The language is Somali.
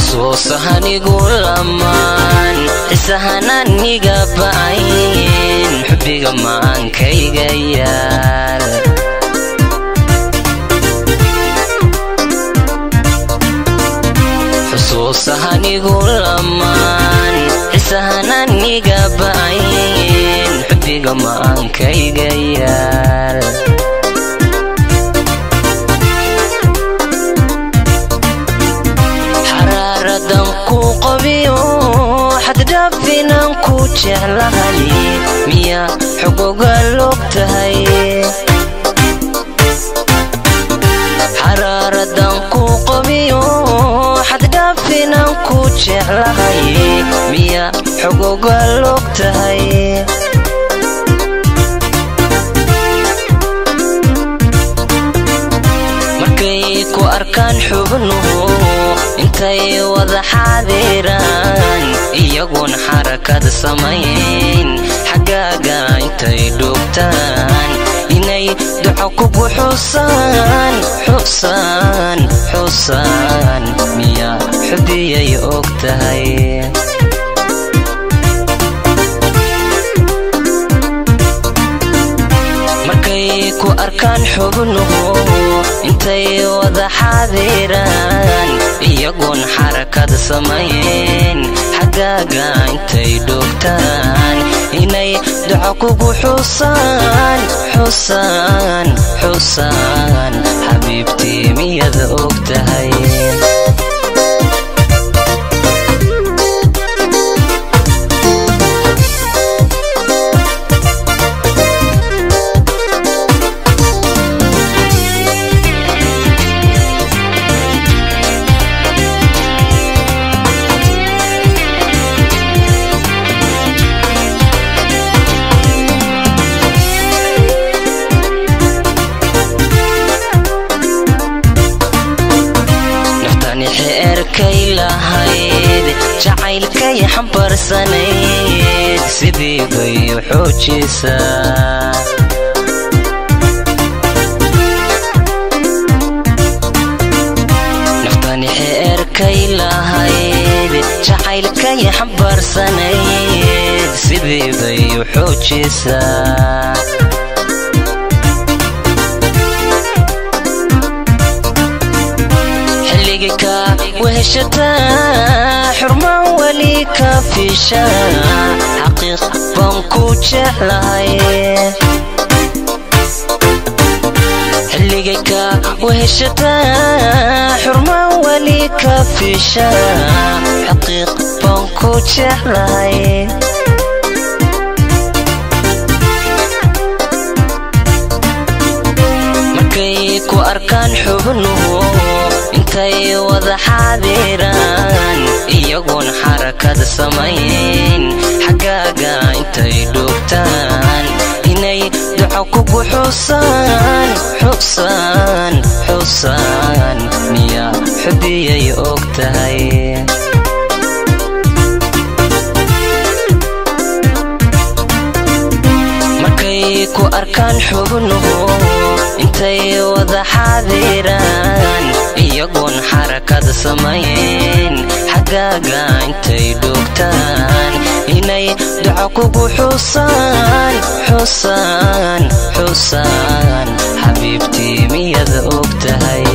xusuusahanigu lamaan xisahananiga ba'ayn xubbiga maankayga yaal xusuusahanigu lamaan xisahananiga ba'ayn xubbiga maankayga yaal xaraaradan ku qabiyo xaddhaafinan ku jeclahay miya xogoga log tahay xaraaradan ku qabiyo xaddhaafinan ku jeclahay miya xogoga log tahay markay ku arkaan xubnuhu intay wada xaadiraan iyagoon xarakad samayn xaggaaga intay dhugtaan inay duco kugu xusaan xusaan xusaan miya xubiyay og tahay markay ku arkaan xubnuhu intay wada xaadiraan iyagoon xarakad samayn xaggaaga intay dhugtaan inay duco kugu xusaan xusaan xusaan xabiibtii miyada og tahay naftani xeerkay lahayd jacaylkay xambarsanayd sidii bay u xoojisaa naftani xeerkay lahayd jacaylkay xambarsanayd sidii bay u xoojisaa xilligika weheshataa xurmaan weli ka fiisha xaqiiq baan ku jeclahay xilligika weheshataa xurmaan weli ka fiisha xaqiiq baan ku jeclahay markay ku arkaan xubnuhu intay wada xaadiraan iyagoon xarakad samayn xaggaaga intay dhugtaan inay duco kugu xusaan xusaan xusaan miya xubiyay og tahay markay ku arkaan xubnuhu intay wada xaadiraan iyagoon xarakad samayn xaggaaga intay dhugtaan inay duco kugu xusaan xusaan xusaan xabiibtii miyada og tahay